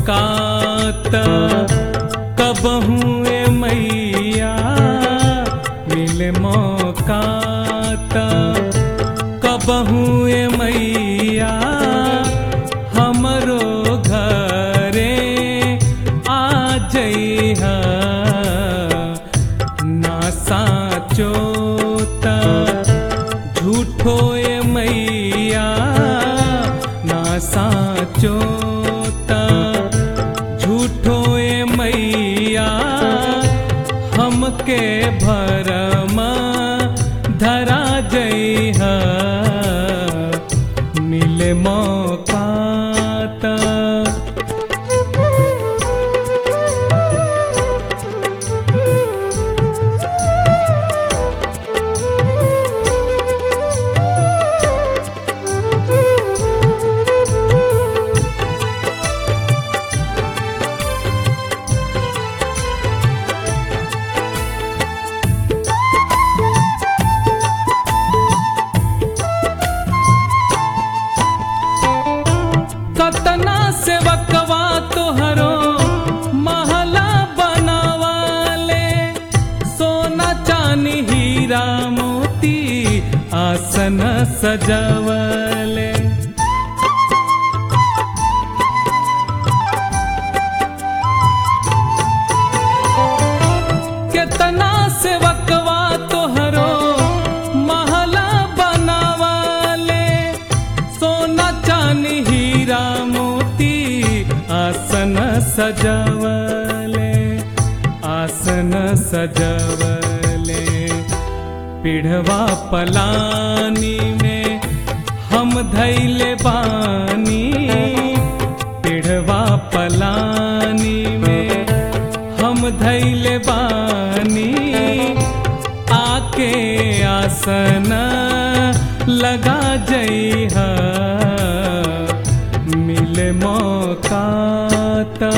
मौका त कबहू ए मैया मिले मौका त कबहू ए मैया हमरो घरे आ जइहा ना साचो त झूठो ए मैया ना साचो त झूठो ए मैया हमके भरम धरा जइहा मिले मौका त कतना सेवकवा तोहरो महला बनावाले सोना चानी हीरा मोती आसन सजवले केतना सेवकवा तोहरो महला बनावाले सोना चानी हीरा मोती आसन सजवले आसन सजवले पिढ़वा पलानी में हम धैले बानी पिढ़वा पलानी में हम धैले बानी आके आसन लगा जइहा मिले मौका त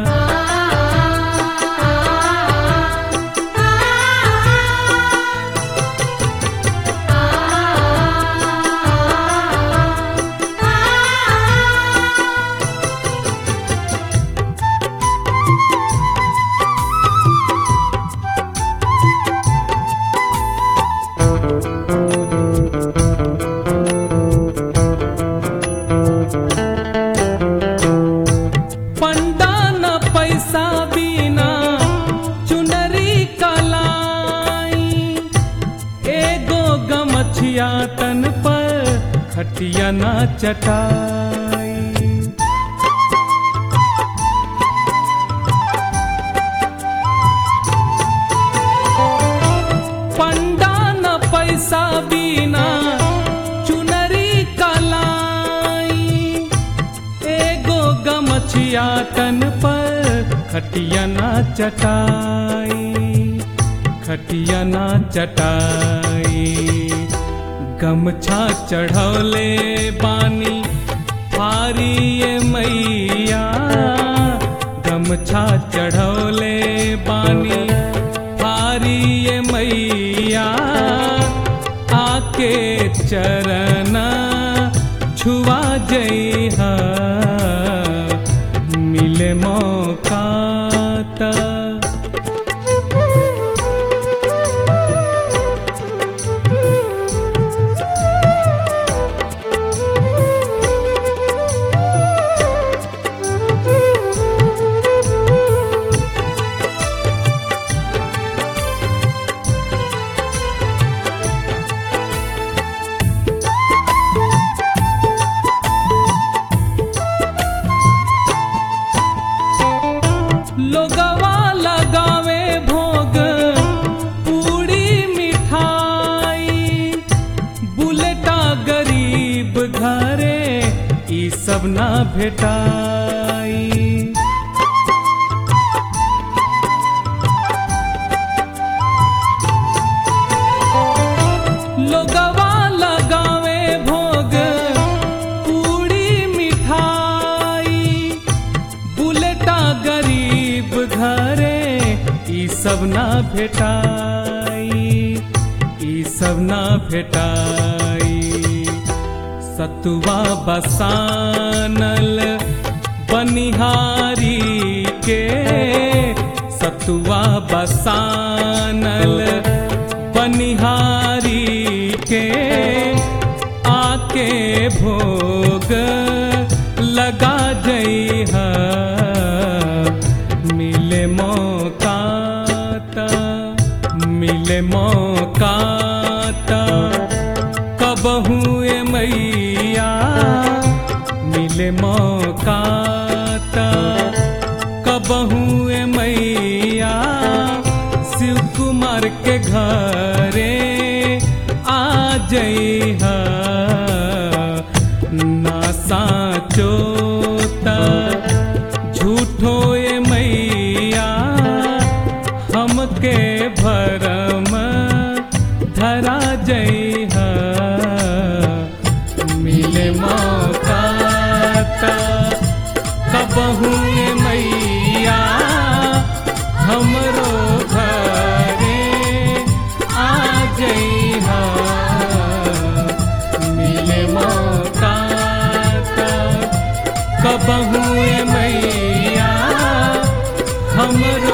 पंडा न पैसा बिना चुनरी कलाई एगो गमछिया तन पर खटिया ना चटाई पंडा न पैसा बिना चुनरी कलाई एगो गमछिया तन पर खटिया ना चटाई खटिया ना चटाई गमछा चढ़ौले बानी फारी ये मैया गमछा चढ़ौले बानी फारी ये मैया आके चरण छुआ जइहा मिले मौका त लोगवा लगावे भोग पूरी मिठाई बुलेटा गरीब घरे ई सब ना भेटाई लोगवा लगावे भोग पूरी मिठाई बुलेटा गरीब घरे ई सब ना भेटाई ई सब ना भेटाई सतुआ बसानल पनिहारी के सतुआ बसानल पनिहारी के आके भोग लगा जई मिले मौका त मिले मौका त कबहू ए मैया मिले मौका त कबहू ए मैया शिव कुमार के घरे आ जई ना साचोता झूठो ए मैया हमके भरम धरा जई मिले मौका त कबहू ए मैया हमरो घरे आ जई मिले मौका त कबहू ए मैया हमरो